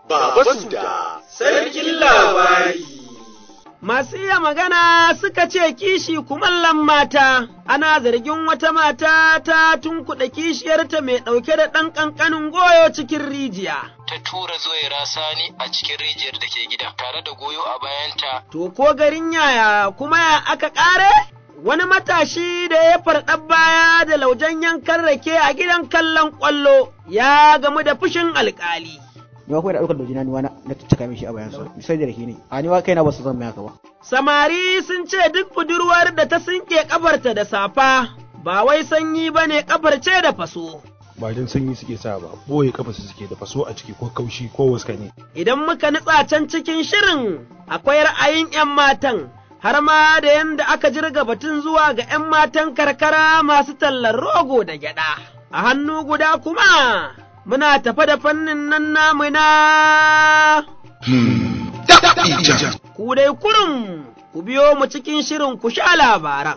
Baba Suda, sarkin labari. Masu iya magana suka ce kishi kumallon mata, ana zargin wata mata ta tunkuɗa kishiyarta mai ɗauke da ɗan ƙanƙanin goyo cikin rijiya. Ta tura zoyara sani a cikin rijiyar da ke gida, tare da goyo a bayanta. To ko garin yaya kuma ya aka ƙare? Wani matashi da ya farɗa baya da laujen yankan rake a gidan kallon ƙwallo ya gamu da fushin alƙali. ni kuma da ɗaukar dojina ni wani na caccaka mishi a bayansa sai da rake ne a ni wa kaina ba su zan mai haka ba Samari sun ce duk budurwar da ta sinke ƙafarta da safa ba wai sanyi ba ne ƙafar ce da faso. ba don sanyi suke sa ba boye kafa su suke da faso a ciki ko kaushi ko waska ne Idan muka nutsa can cikin shirin akwai ra'ayin 'yan matan har ma da yanda aka jirga batun zuwa ga 'yan matan karkara masu tallar rogo da gyaɗa. A hannu guda kuma muna tafa da fannin nan namu na ku dai kurum ku biyo mu cikin shirin ku sha labaran.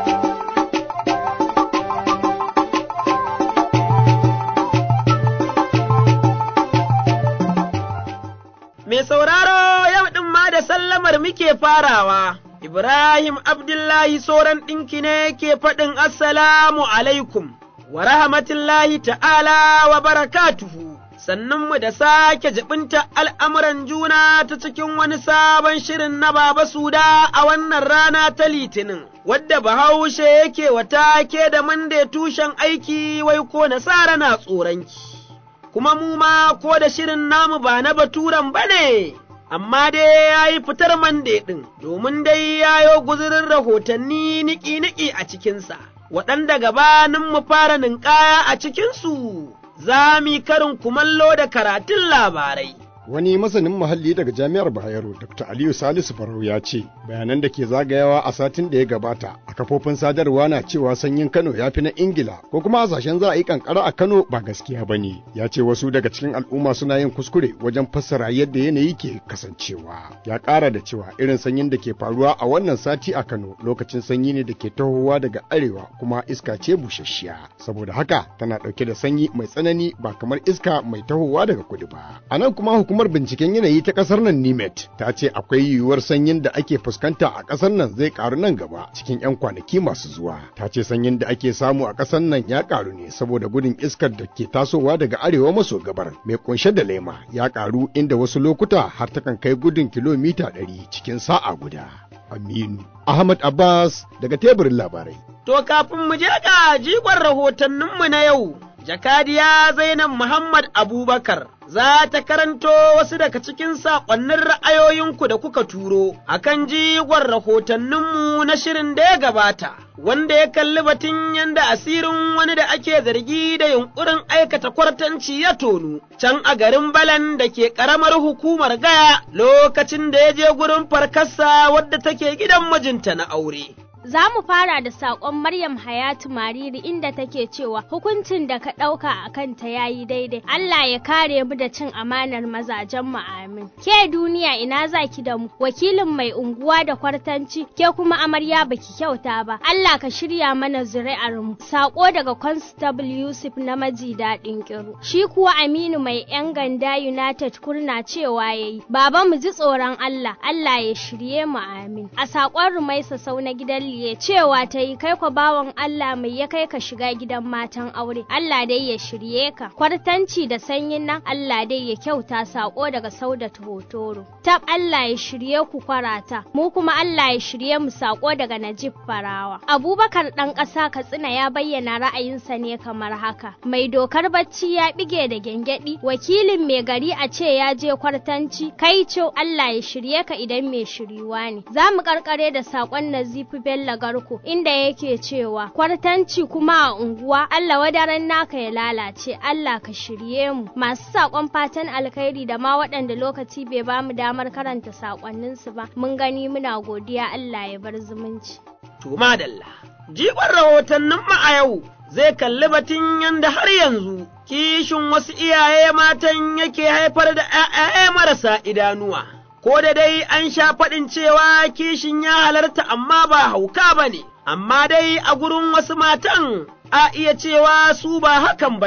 Mai sauraro yau ɗin ma da sallamar muke farawa, Ibrahim Abdullahi soran ɗinki ne ke faɗin Assalamu alaikum, wa rahmatullahi ta'ala wa barakatuhu. Sannunmu da sake jibinta al'amuran juna ta cikin wani sabon shirin na Baba Suda a wannan rana ta Litinin, wadda Bahaushe yake wata ke da mande tushen aiki wai ko nasara na tsoronki. kuma mu ma ko da shirin namu ba na baturan ba ne, amma dai ya yi fitar mande ɗin, domin dai ya yo guzurin rahotanni niki-niki a cikinsa, waɗanda gabanin mu fara ninkaya a cikinsu, za mu karin kumallo da karatun labarai. Wani masanin muhalli daga Jami'ar Bayero, Dr. Aliyu Salisu Farau ya ce, bayanan da ke zagayawa a satin da ya gabata a kafofin sadarwa na cewa sanyin Kano ya fi na Ingila ko kuma hasashen za a yi kankara a Kano ba gaskiya ba ne. Ya ce wasu daga cikin al'umma suna yin kuskure wajen fassara yadda yanayi ke kasancewa. Ya ƙara da cewa irin sanyin da ke faruwa a wannan sati a Kano lokacin sanyi ne da ke tahowa daga arewa kuma iska ce busasshiya. Saboda haka tana ɗauke da sanyi mai tsanani ba kamar iska mai tahowa daga kudu ba. A nan kuma hukumar binciken yanayi ta kasar nan nimet ta ce akwai yiwuwar sanyin da ake fuskanta a kasar nan zai karu nan gaba cikin 'yan kwanaki masu zuwa ta ce sanyin da ake samu a kasar nan ya karu ne saboda gudun iskar da ke tasowa daga arewa maso gabar mai kunshe da lema ya karu inda wasu lokuta har takan kai gudun kilomita 100 cikin sa'a guda aminu ahmad abbas daga teburin labarai To kafin mu je ga jigon rahotanninmu na yau, jakadiya Zainab Muhammad Abubakar za ta karanto wasu daga cikin saƙonnin ra'ayoyinku da kuka turo a kan jigon rahotanninmu na shirin da ya gabata, wanda ya kalli batun yanda asirin wani da ake zargi da yunƙurin aikata kwartanci ya tonu, can a garin Balan da ke ƙaramar hukumar Gaya lokacin da ya je gurin farkarsa wadda take gidan mijinta na aure. Za mu fara da saƙon Maryam Hayatu Mariri inda take cewa hukuncin da ka ɗauka a kanta ya yi daidai. Allah ya kare mu da cin amanar mazajen mu amin. Ke duniya ina za ki da mu, wakilin mai unguwa da kwartanci, ke kuma amarya baki kyauta ba. Allah ka shirya mana zuri'ar mu. Saƙo daga Constable Yusuf na maji daɗin ƙiru. Shi kuwa Aminu mai 'yan ganda United kurna cewa ya yi. Baba mu ji tsoron Allah, Allah ya shirye mu amin. A saƙon Rumaisa sau na gidan liye cewa ta yi kai kwa bawan Allah mai ya kai ka shiga gidan matan aure Allah dai ya shirye ka kwartanci da sanyin nan Allah dai ya kyauta sako daga saudat hotoro tab Allah ya shirye ku kwarata mu kuma Allah ya shirye mu sako daga Najib Farawa Abubakar dan ƙasa Katsina ya bayyana ra'ayinsa ne kamar haka mai dokar bacci ya bige da gengedi wakilin mai gari a ce ya je kwartanci kai co Allah ya shirye ka idan mai shiriwa ne za mu karkare da sakon Nazifi Bello Garko inda yake cewa kwartanci kuma a unguwa Allah wadaran naka ya lalace Allah ka shirye mu masu sakon fatan alkhairi da ma waɗanda lokaci bai ba mu damar karanta sakonnin su ba mun gani muna godiya Allah ya bar zumunci to madalla jigon rahotannin mu a yau zai kalli batun yanda har yanzu kishin wasu iyaye matan yake haifar da ‘ya'ya marasa idanuwa. ko da dai an sha faɗin cewa kishin ya halarta amma ba hauka ba ne, amma dai a gurin wasu matan a iya cewa su ba hakan ba ne,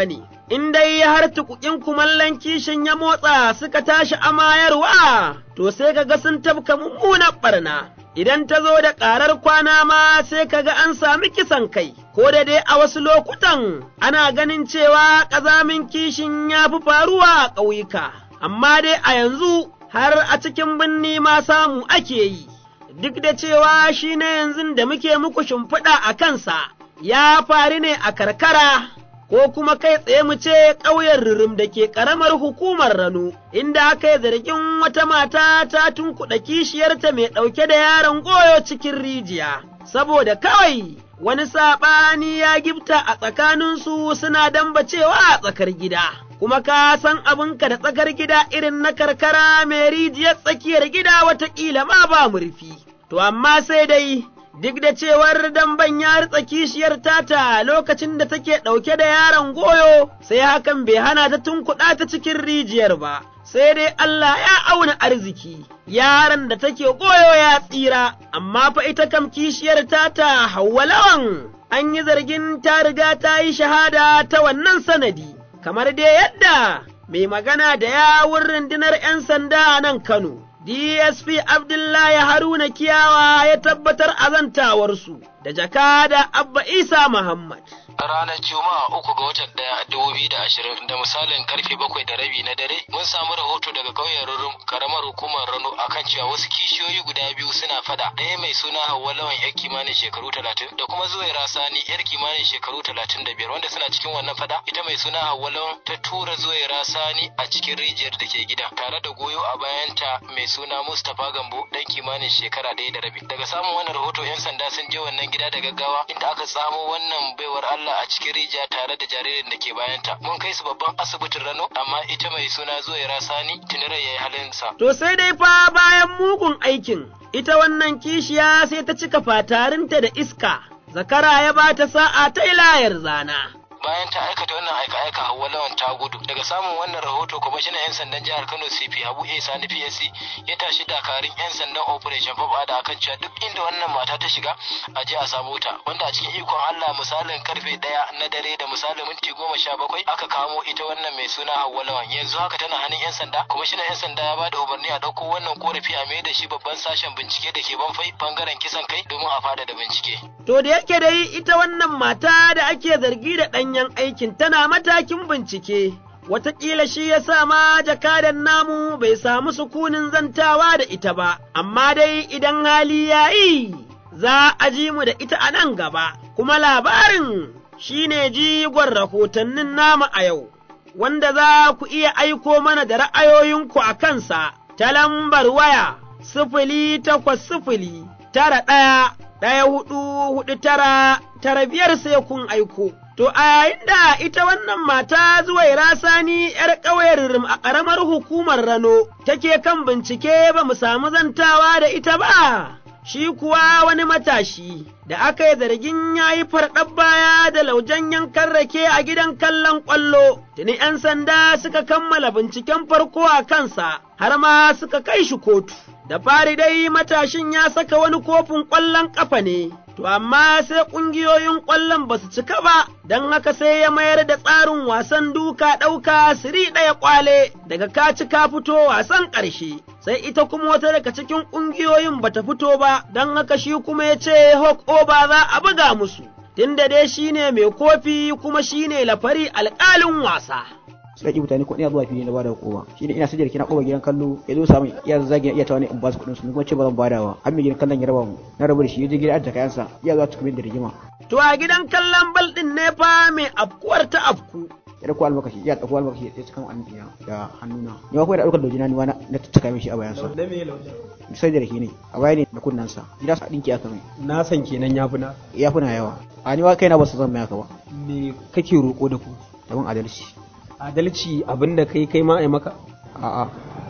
in dai har tukukin kumallon kishin ya motsa suka tashi amayarwa, to sai ka ga sun tafka mummunan ɓarna. Idan ta zo da ƙarar kwana ma sai ka ga an sami kisan kai, ko da dai a wasu lokutan ana ganin cewa ƙazamin kishin ya fi faruwa a ƙauyuka, amma dai a yanzu har a cikin birni ma samu ake yi, duk da cewa shi na yanzu da muke muku shimfiɗa a kansa, ya faru ne a karkara. ko kuma kai tsaye mu ce ƙauyen rurum da ke ƙaramar hukumar Rano, inda aka yi zargin wata mata ta tunkuɗa kishiyarta mai ɗauke da yaron goyo cikin rijiya, saboda kawai wani saɓani ya gifta a tsakaninsu suna dambacewa a tsakar gida. Kuma ka san abinka da tsakar gida irin na karkara mai rijiyar tsakiyar gida wataƙila ma ba murfi. To amma sai dai duk da cewar damban ya ritsa kishiyar tata lokacin da take ɗauke da yaron goyo, sai hakan bai hana ta tunkuɗa ta cikin rijiyar ba, sai dai Allah ya auna arziki, yaron da take goyo ya tsira, amma fa ita kam kishiyar tata Hauwa lawan, an yi zargin ta riga ta yi shahada ta wannan sanadi, kamar dai yadda mai magana da yawun rundunar ‘yan sanda a nan Kano. DSP Abdullahi Haruna Kiyawa ya tabbatar azantawarsu da jakada Abba Isa Muhammad. ranar juma'a uku ga watan daya dubu biyu da ashirin da misalin karfe bakwai da rabi na dare mun samu rahoto daga ƙauyen rurum karamar hukumar rano akan cewa wasu kishiyoyi guda biyu suna fada ɗaya mai suna hauwa lawan yar kimanin shekaru talatin da kuma zuwaira sani yar kimanin shekaru talatin da biyar wanda suna cikin wannan fada ita mai suna hauwa lawan ta tura zuwaira sani a cikin rijiyar da ke gida tare da goyo a bayanta mai suna mustapha gambo dan kimanin shekara ɗaya da rabi daga samun wannan rahoto yan sanda sun je wannan gida da gaggawa inda aka tsamo wannan baiwar allah a cikin rijiya tare da jaririn da ke bayanta. Mun kai su babban asibitin Rano, amma ita mai suna Zuwaira Sani tunirar ya yi halinsa. To sai dai fa bayan mugun aikin, ita wannan kishiya sai ta cika fatarinta da iska, zakara ya ba ta sa'a ta layar zana. bayan ta aikata wannan aika-aika Hauwa Lawan ta gudu daga samun wannan rahoto kwamishinan 'yan sandan jihar Kano CP Habu A Sani PSC ya tashi dakarun 'yan sandan Operation Pop da akan cewa duk inda wannan mata ta shiga a je a samu ta wanda a cikin ikon Allah misalin karfe ɗaya na dare da misalin minti goma sha bakwai aka kamo ita wannan mai suna Hauwa Lawan yanzu haka tana hannun 'yan sanda kwamishinan 'yan sanda ya bada umarni a ɗauko wannan korafi a mai da shi babban sashen bincike da ke banfai bangaren kisan kai domin a fada da bincike. To da yake dai ita wannan mata da ake zargi da ɗanyen aikin tana matakin bincike, wataƙila shi ya sa ma jakadan namu bai samu sukunin zantawa da ita ba, amma dai idan hali ya yi, za a ji mu da ita a nan gaba, kuma labarin shi ne jigon rahotannin namu a yau, wanda za ku iya aiko mana da ra'ayoyinku a kansa ta lambar waya sifili takwas sifili tara ɗaya ɗaya hudu hudu tara tara biyar sai kun aiko. To a yayin da ita wannan mata zuwaira sani ‘yar ƙauyen Rim a ƙaramar hukumar Rano take kan bincike ba mu samu zantawa da ita ba, shi kuwa wani matashi da aka yi zargin ya yi farɗar baya da laujen yankan rake a gidan kallon ƙwallo, tuni ‘yan sanda suka kammala binciken farko a kansa har ma suka kai shi kotu. Da fari dai matashin ya saka wani kofin ƙwallon ƙafa ne, to amma sai ƙungiyoyin ƙwallon ba su cika ba, don haka sai ya mayar da tsarin wasan duka ɗauka siri ɗaya ƙwale daga ka ci ka fito wasan ƙarshe. Sai ita kuma wata daga cikin ƙungiyoyin ba ta fito ba, don haka shi kuma ya ce hok oba za a buga musu, tunda dai shi ne mai kofi kuma shi ne lafari alƙalin wasa. suka ki mutane ko ina zuwa fili na bada kowa shine ina sajjar kina koba gidan kallo ya zo samu iya zagi iya ta wani in ba su kuɗin su kuma ce ba zan bada ba har mai gidan kallon ya raba mu na rabu da shi ya je gidan ajiye kayansa iya zuwa cikin da rigima To a gidan kallon bal ɗin ne fa mai afkuwar ta afku. ya dauko almakashi ya dauko almakashi ya cikin anniya da hannuna ni ma kuma da daukar dojina ni ma na tattaka mishi a bayansa Da me lauda? sai da rake ne a baya ne da kunnansa gida sa dinki aka mai Na san kenan ya fi na. ya fi na yawa a ni ma kaina ba su zan mai haka ba Me kake roƙo da ku? da mun adalci Adalci abin da kai kai ma a yi maka? a'a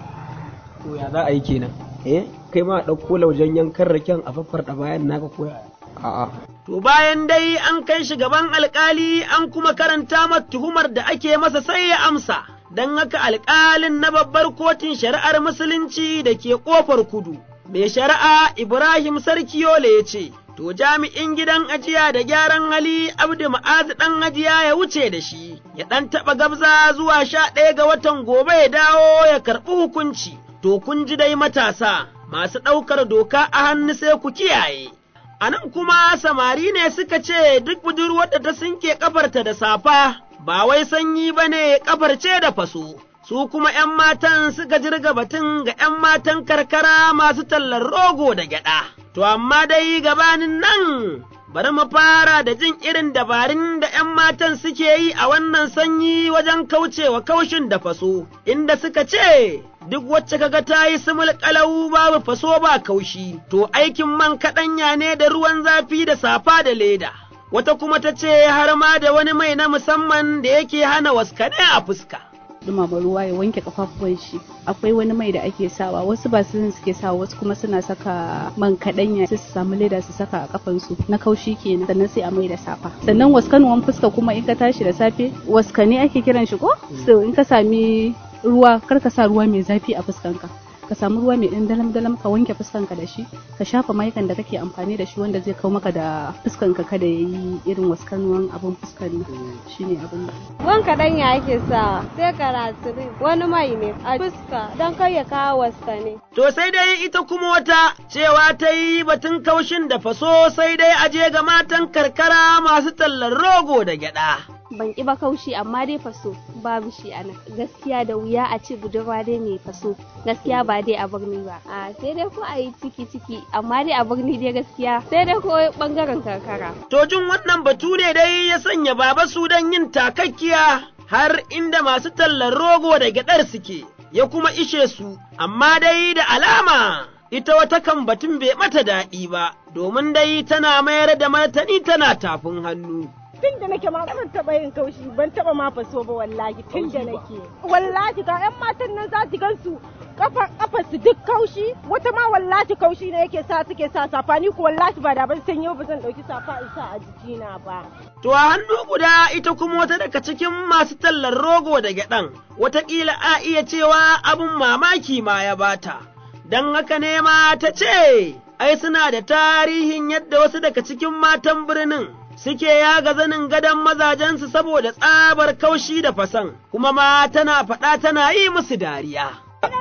To ya za a yi kenan? eh Kai ma a ɗauko laujen yankan raken a faffarɗa bayan naka koya. a'a To bayan dai an kai shi gaban alkali an kuma karanta masa tuhumar da ake masa sai ya amsa, don haka alkalin na babbar kotun shari'ar musulunci da ke ƙofar kudu. Mai shari'a Ibrahim Sarkiyole ya ce, to jami'in gidan ajiya da gyaran hali Abdu Ma'azu ɗan ajiya ya wuce da shi, ya ɗan taɓa gabza zuwa sha ɗaya ga watan gobe ya dawo ya karɓi hukunci, to kun ji dai matasa masu ɗaukar doka a hannu sai ku kiyaye. A nan kuma samari ne suka ce duk budurwar da ta sinke ƙafarta da safa, ba wai sanyi ba ne ƙafar ce da faso. su kuma ’yan matan suka jirga batun ga ’yan matan karkara masu tallar rogo da gyaɗa. To, amma dai gabanin nan, bari mu fara da jin irin dabarun da ’yan matan suke yi a wannan sanyi wajen kaucewa kaushin da faso, inda suka ce, Duk wacce kaga ta yi sumul ƙalau babu faso ba kaushi, to aikin man kaɗanya ne da ruwan zafi da safa da leda. Wata kuma ta ce har ma da wani mai na musamman da yake hana waskane a fuska. dumama ruwa ya wanke kafafuwan shi akwai wani mai da ake sawa wasu ba su suke sawa wasu kuma suna saka man kaɗanya sai su samu leda su saka a kafansu na kaushi kenan sannan sai a mai da safa sannan waskanuwan fuska kuma in ka tashi da safe waskane ake kiran shi ko so in ka sami ruwa kar ka sa ruwa mai zafi a fuskanka ka samu ruwa mai ɗan dalam dalam ka wanke fuskanka da shi ka shafa mayukan da kake amfani da shi wanda zai kawo maka da fuskanka kada ya yi irin waskanuwan abin fuskan nan shine abin da Wan kaɗan ya ake sawa sai karatu wani mai ne a fuska don kai ya kawo waskane. To sai dai ita kuma wata cewa ta yi batun kaushin da faso sai dai aje ga matan karkara masu tallar rogo da gyaɗa. ban ƙi ba kaushi amma dai faso babu shi a nan gaskiya da wuya a ce budurwa dai mai faso gaskiya ba dai a birni ba a sai dai ko a yi ciki ciki amma dai a birni dai gaskiya sai dai ko bangaren karkara To jin wannan batu ne dai ya sanya baba Sudan yin takakkiya har inda masu tallar rogo da gyaɗar suke, ya kuma ishe su, amma dai da alama ita wata kan batun bai mata daɗi ba, domin dai tana mayar da martani tana tafin hannu. tun da nake ma ban taba yin kaushi ban taba ma faso ba wallahi tun da nake wallahi ga yan matan nan za ki gansu kafa kafa su duk kaushi wata ma wallahi kaushi ne yake sa suke sa safa ni ko wallahi ba da ban san yau ba zan dauki safa in sa a jikina ba To a hannu guda ita kuma wata daga cikin masu tallar rogo da gyaɗan, wataƙila a iya cewa abin mamaki ma ya bata, don haka ne ma ta ce, ai suna da tarihin yadda wasu daga cikin matan birnin suke yaga zanin gadon mazajensu saboda tsabar kaushi da fasan, kuma ma tana faɗa tana yi musu dariya.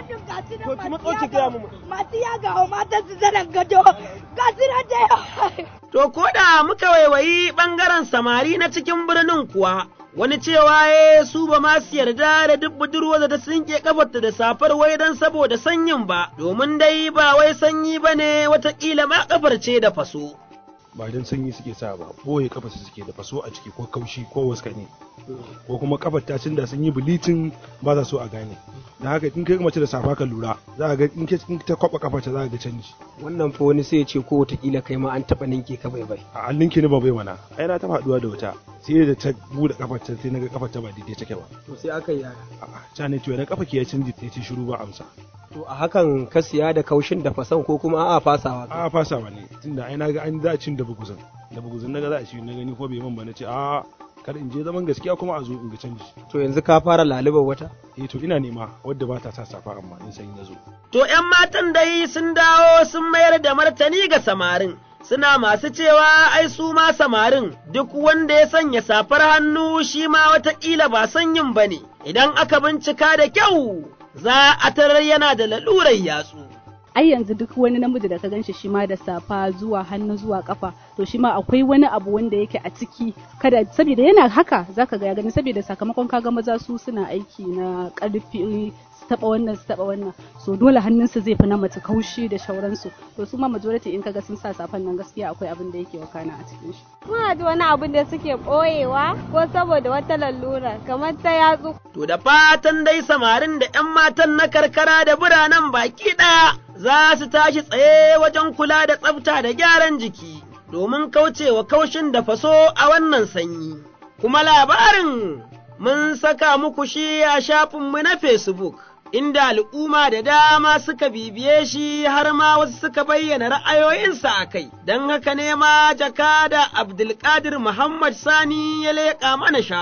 To ki matso ki gaya mu. Masu yaga wa matan su zanen gado, ga su da yawa. To, ko da muka waiwayi ɓangaren samari na cikin birnin kuwa, wani cewa ya su ba ma su yarda da duk budurwa da ta sinke kafarta da safar wai don saboda sanyin ba, domin dai ba wai sanyi ba ne watakila ma kafar ce da faso. ba don sanyi suke sa ba boye kafa su suke da faso a ciki ko kaushi ko waskane ko kuma kafar ta da sun yi bilicin ba za so a gane da haka in kai mace da safa ka lura za ga in ta kwaba kafar ta za ga canji wannan fa wani sai ya ce ko wataƙila kai ma an taɓa ninke ka bai bai a an ninke ni ba bai mana ai na taɓa haɗuwa da wata sai da ta buɗe kafar ta sai naga kafar ta ba daidai take ba to sai aka yi yaya a'a ta ne ce na kafa ki ya canji sai ce shiru ba amsa to a hakan ka siya da kaushin da fasan ko kuma a'a fasawa a'a fasawa ne tunda ai naga an za a cin da buguzin da buguzin naga za a ci na gani ko bai man ba na ce a'a kar in je zaman gaskiya kuma a zo in ga canji to yanzu ka fara lalubar wata eh to ina nema wadda ba ta sa safa amma in san ya zo To ’yan matan dai sun dawo sun mayar da martani ga samarin, suna masu cewa ai su ma samarin duk wanda ya sanya safar hannu shi ma wataƙila ba sanyin ba ne, idan aka bincika da kyau za a tarar yana da lalurar yatsu. ai yanzu duk wani namiji da ka ganshi shi ma da safa zuwa hannu zuwa kafa to shi ma akwai wani abu wanda yake a ciki kada saboda yana haka zaka ga ya gani saboda sakamakon kaga maza su suna aiki na karfi su taba wannan su taba wannan so dole hannunsu zai fi na mace kaushi da shauransu to su ma majority in kaga sun sa safan nan gaskiya akwai abin da yake wakana a cikin shi Muna da wani abin da suke ɓoyewa ko saboda wata lalura kamar ta yatsu. To da fatan dai samarin da ’yan matan na karkara da biranen baki ɗaya za su tashi tsaye wajen kula da tsafta da gyaran jiki domin kaucewa kaushin da faso a wannan sanyi. Kuma labarin mun saka muku shi a shafinmu na Facebook. Inda al'umma da dama suka bibiye shi har ma wasu suka bayyana ra'ayoyinsa a kai, don haka ne ma jakada Abdulkadir Muhammad Sani ya leƙa mana shafin.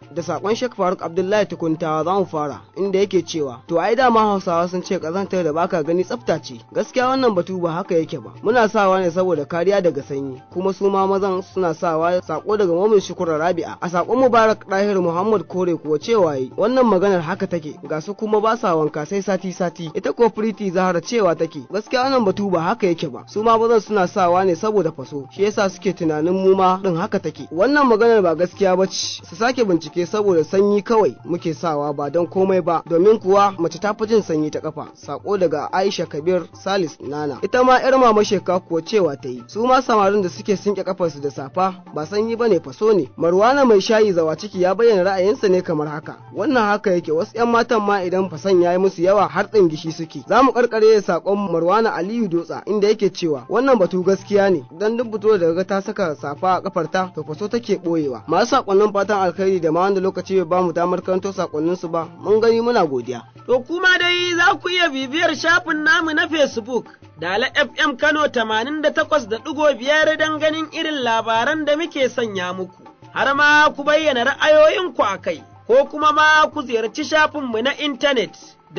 da sakon Sheikh Faruk Abdullahi Tukuntawa za mu fara inda yake cewa to ai dama Hausawa sun ce kazantar da baka gani tsafta ce gaskiya wannan batu ba haka yake ba muna sawa ne saboda kariya daga sanyi kuma su ma mazan suna sawa sako daga Mumin Shukura Rabi'a a sakon Mubarak Dahir Muhammad Kore kuwa cewa yi wannan maganar haka take ga su kuma ba sa wanka sai sati sati ita ko Priti Zahara cewa take gaskiya wannan batu ba haka yake ba su ma mazan suna sawa ne saboda faso shi yasa suke tunanin mu ma din haka take wannan maganar ba gaskiya ba ce su sake bincike saboda sanyi kawai muke sawa ba don komai ba domin kuwa mace ta fi jin sanyi ta kafa sako daga Aisha Kabir Salis Nana ita ma yar mama sheka kuwa cewa ta yi su ma samarin da suke sinke kafarsu da safa ba sanyi bane faso ne Marwana mai shayi zawa ciki ya bayyana ra'ayinsa ne kamar haka wannan haka yake wasu yan matan ma idan fasan yayi musu yawa har ɗin gishi suke za mu karkare da sakon Marwana Aliyu Dotsa inda yake cewa wannan batu gaskiya ne dan duk fito daga ta saka safa a kafarta to faso take boyewa masu sakonnin fatan alkhairi da ma wanda lokaci bai bamu damar karanto sakonnin su ba mun gani muna godiya to kuma dai za ku iya bibiyar shafin namu na Facebook Dala FM Kano 88.5 don ganin irin labaran da muke sanya muku har ma ku bayyana ra'ayoyinku a kai ko kuma ma ku ziyarci shafinmu na intanet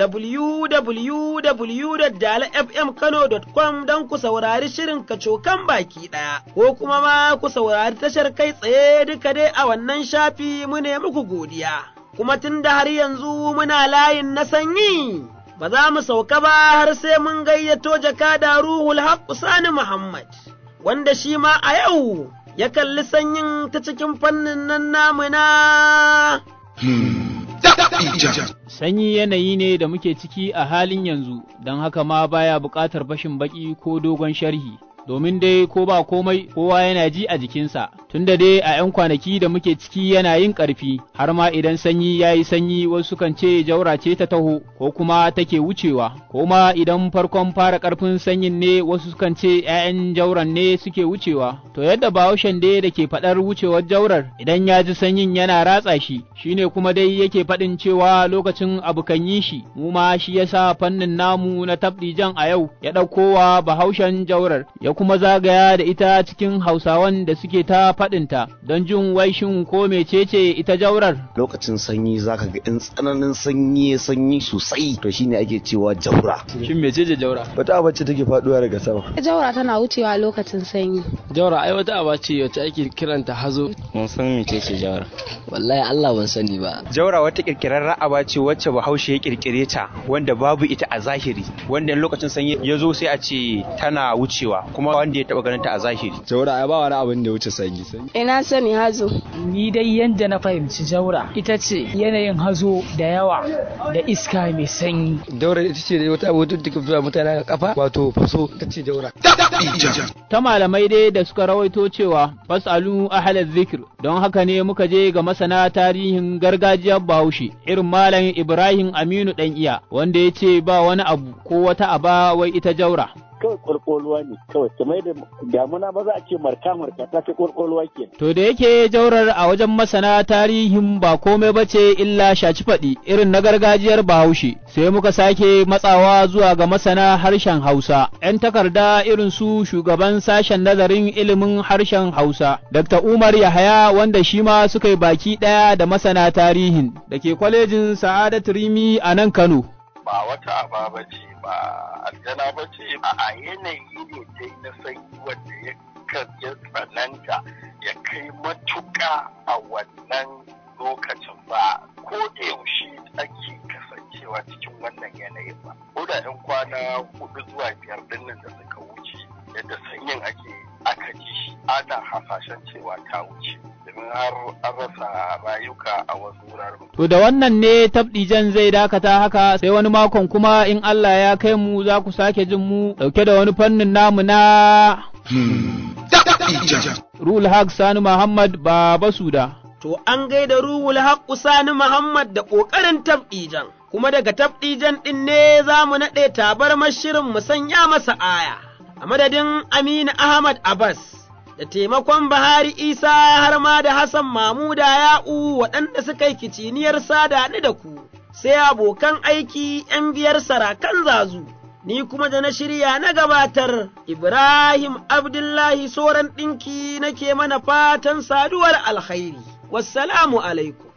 www.dalafmkano.com don ku saurari shirin kacokan baki ɗaya, ko kuma ma ku saurari tashar kai tsaye duka dai a wannan shafi mu ne muku godiya. Kuma tun da har yanzu muna layin na sanyi, ba za mu sauka ba har sai mun gayyato jakada Ruhul Haqqu Sani Muhammad, wanda shi ma a yau ya kalli sanyin ta cikin fannin nan namu na. Sanyi yanayi ne da muke ciki a halin yanzu, don haka ma baya buƙatar fashin baƙi ko dogon sharhi. Domin dai ko ba komai kowa yana ji a jikinsa, tunda dai a ‘yan kwanaki da muke ciki yana yin ƙarfi, har ma idan sanyi ya yi sanyi wasu kan ce jaura ce ta taho, ko kuma take wucewa, ko ma idan farkon fara ƙarfin sanyin ne wasu kan ce ‘ya'yan jauran ne suke wucewa. To yadda bahaushen dai da ke faɗar wucewar jaurar idan ya ji sanyin yana ratsa shi, shine kuma dai yake faɗin cewa lokacin abu kan yi shi, mu ma shi yasa fannin namu na tabdijan a yau ya ɗaukowa bahaushen jaurar, ya kuma zagaya da ita cikin hausawan da suke ta faɗinta don jin waishin ko mecece ita jaurar. Lokacin sanyi zaka ga in tsananin sanyi sanyi sosai to shine ake cewa jaura. Shin mecece jaura? Wata abacce take faɗuwa daga sama. Jaura tana wucewa lokacin sanyi. Jaura ai wata aba ce wacce ake kiranta hazo. Mun san mecece jaura. Wallahi Allah ban sani ba. Jaura wata kirkirar aba ce wacce Bahaushe ya kirkire ta wanda babu ita a zahiri wanda lokacin sanyi ya zo sai a ce tana wucewa kuma wanda ya taba ganin ta a zahiri. Jaura ai ba wani abin da wuce sanyi. Ina sani hazo. Ni dai yanda na fahimci jaura ita ce yanayin hazo da yawa da iska mai sanyi. Jaura ita ce wata abu da take fitowa mutane a kafa wato faso ita ce jaura. Ta malamai dai da suka rawaito cewa fasalu ahlal zikr don haka ne muka je ga masana tarihin gargajiyar Bahaushe irin malam Ibrahim Aminu dan iya wanda ya ce ba wani abu ko wata aba wai ita jaura. kawai kwalkwalwa ne kawai kamar da damuna ba za a ce marka marka ta fi kwalkwalwa ke. To da yake jaurar a wajen masana tarihin ba komai ba ce illa shaci faɗi irin na gargajiyar Bahaushe sai muka sake matsawa zuwa ga masana harshen Hausa. ‘Yan takarda irin su shugaban sashen nazarin ilimin harshen Hausa, Dr. Umar Yahaya wanda shi ma suka yi baki ɗaya da masana tarihin da ke kwalejin Sa'adat Rimi a nan Kano. Ba wata aba ba ce ba aljana ba ce a yanayi ne dai na sanyi wanda ya ya tsananta ya kai matuƙa a wannan lokacin ba ko da yaushe ake kasancewa cikin wannan yanayin ba ko da yan kwana hudu zuwa biyar dinnan da suka wuce yadda sanyin ake aka ji shi ana hasashen cewa ta wuce domin har an rasa rayuka a wasu wuraren. To da wannan ne tabdijan zai dakata haka sai wani makon kuma in Allah ya kai mu za ku sake jin mu dauke da wani fannin namu na Rul Haq Sani Muhammad Baba Suda. To an gaida Ruhul Haqqu Sani Muhammad da ƙoƙarin tabdijan. Kuma daga tabdijan ɗin ne za mu naɗe tabarmar shirin mu sanya masa aya. A madadin Aminu Ahmad Abbas. da taimakon Bahari Isa har ma da Hassan Mamuda ya'u waɗanda suka yi kiciniyar sada ni da ku, sai abokan aiki ’yan biyar sarakan zazu, ni kuma da na shirya na gabatar Ibrahim Abdullahi Soran ɗinki nake mana fatan saduwar alkhairi. Wassalamu alaikum.